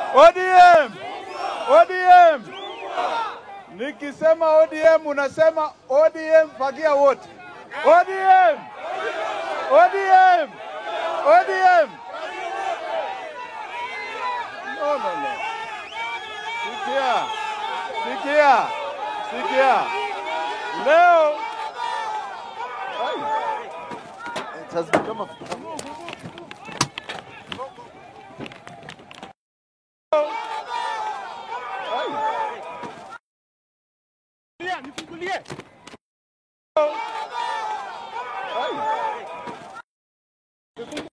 ODM! ODM! Nikisema ODM unasema ODM fagia wote. ODM! ODM! ODM! No, no, no. Sikia, sikia, sikia. Leo Ai. It has become a